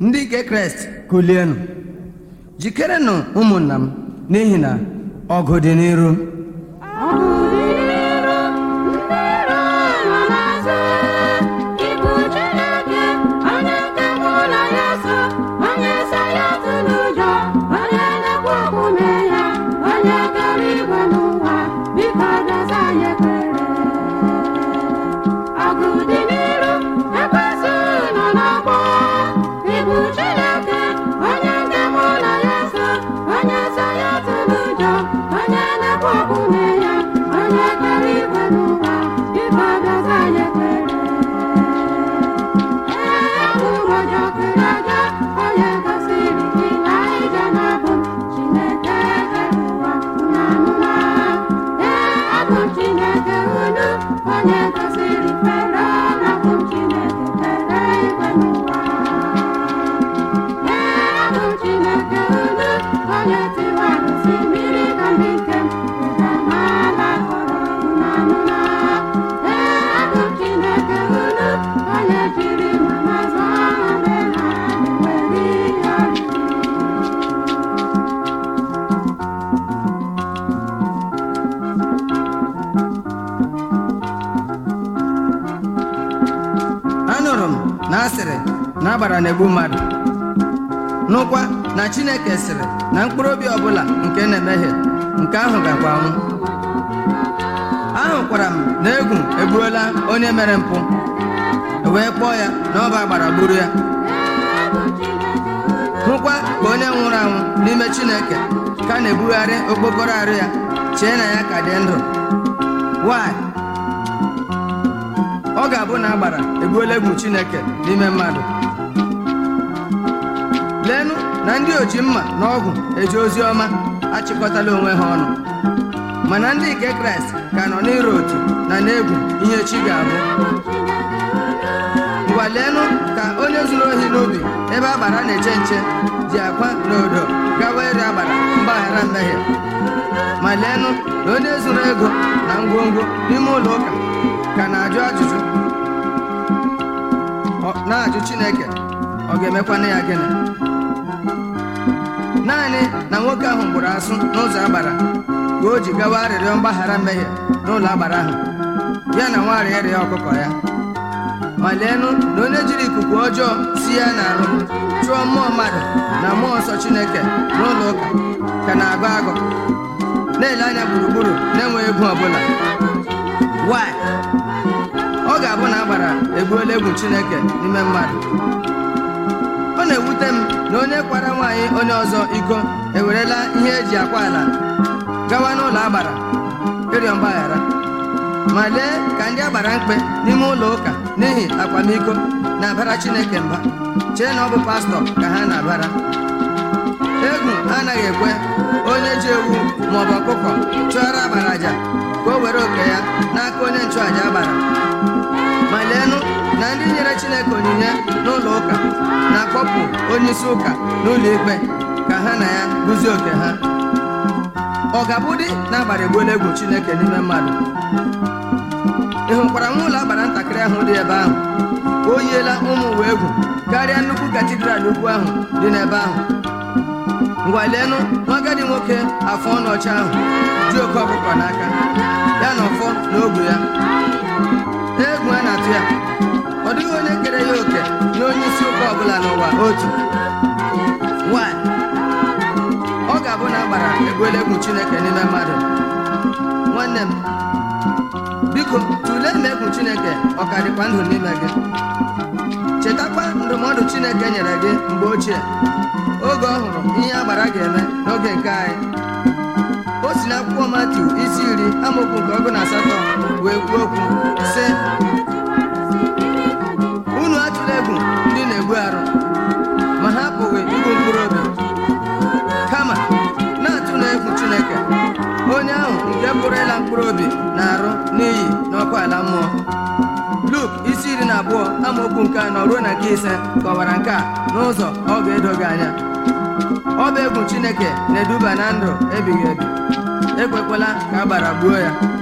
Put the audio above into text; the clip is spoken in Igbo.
ndị nke kraịst kulienụ jikerenụ ụmụnna m n'ihi na ọgụ dị n'iru anụrụ m na asịrị na agbara na-egbu mmadụ nụkwa na chineke sịrị na mkpụrụ obi ọbụla nke na-emehie nke ahụ gakwa anwụ ahụkwara m na egwu egbuola onye mere mpụ wee kpọọ ya na ọba agbara gburu ya hụkwa ka onye nwụrụ anwụ n'ime chineke ka na-ebugharị okpokoro arụ ya chee na ya ka dị ndụ nwanyị ọ ga-abụ na agbara egbuola egwu chineke n'ime mmadụ leenụ na ndị oji mma na ọgwụ eji ozi ọma achịkọtala onwe ha ọnụ mana ndị nke kraịst ka nọ n'ịrụ otu na n'egwu ihe chi ga-abụ ngwa leenụ ka onye zuru ohi n'ubi ebe agbara na-eche nche ji akwa na odo gawa iri agbara mgbaghara mmehie ma leenụ na onye zuru ego na ngwongwo n'ime ụlọ ụka ka na-ajụ ajụjụ na-ajụ chineke ọ ga-emekwana ya gịnị naanị na nwoke ahụ gburu asụ n'ụzọ agbara ka o ji gawa arịrịọ mgbaghara mmehie n'ụlọ agbara ahụ ya na nwa arịrịọ ọkụkọ ya ma leenụ na onye jiri ikuku ọjọọ si ya n'arụ chụọ mmụọ mmadụ na mmụọ nsọ chineke n'ụlọ ụka ka na-agụ agụ na-ele anya gburugburu na-enweghị egwu ọbụla why ọ ga-abụ na agbara egbuola egwu chineke n'ime mmadụ ọ na-ewute m na onye kwara nwaanyị onye ọzọ iko ewerela ihe eji akwa ala gawa n'ụlọ agbara ịrịọ mgbaghara ma lee ka ndị agbara mkpe n'ime ụlọ ụka n'ihi akwamiko na-abara chineke mba chee na ọ bụ pastọ ka ha na-abara egwu anaghị ekwe onye ji ewu maọbụ ọkụkọ chụọrọ agbara aja ka o were oke ya n'aka onye nchụàja agbara ma leenụ na ndị nyere chineke onyinye n'ụlọ ụka na-akpọpụ onyeisi ụka n'ụlọ ikpe ka ha na ya guzie oke ha ọ ga-abụdị na agbara egbuola egwu chineke n'ime mmadụ ị hụkwara nwa ụlọ agbara ntakịrị ahụ dị ebe ahụ o yiela ụmụ ụwa egwu karịa nnukwu katidral ukwu ahụ dị n'ebe ahụ ngwa leenụ nwa agadi nwoke afọ ọnụ ọcha ahụ ji oke ọkụkọ n'aka ya na ọfọ na ogbu ya egwu a na-atụ ya ọ dịghị onye kere ya oke na onye isi ụka ọbụla n'ụwa otu Why? ọ ga-abụ na agbara egbuola egwu chineke n'ime mmadụ nwanne m biko tụlee ma egwu chineke ọ ka dịkwa ndụ n'ime gị chetakwa ndụmọdụ chineke nyere gị mgbe ochie oge ọ hụrụ ihe agbara ga-eme n'oge nke anyị o si n'akwụkwọ matiu isi iri amaokwu nke ọgụ na asatọ wee kwuo okwu sị unu atụla egwu ndị na-egbu arụ ma ha apụghị igbu mkpụrụ obi kama na-atụ na egwu chineke onye ahụ nke pụrụ ịla mkpụrụ obi na-arụ n'iyi n'ọkụ ala mmụọ luk isi iri na abụọ amaokwu nke anọ ruo na nke ise kọwara nke a n'ụzọ ọ ga-edo gị anya ọ bụ egwu chineke na-eduba na ndụ ebighị ebi ekwekwala ka a gbara gbuo ya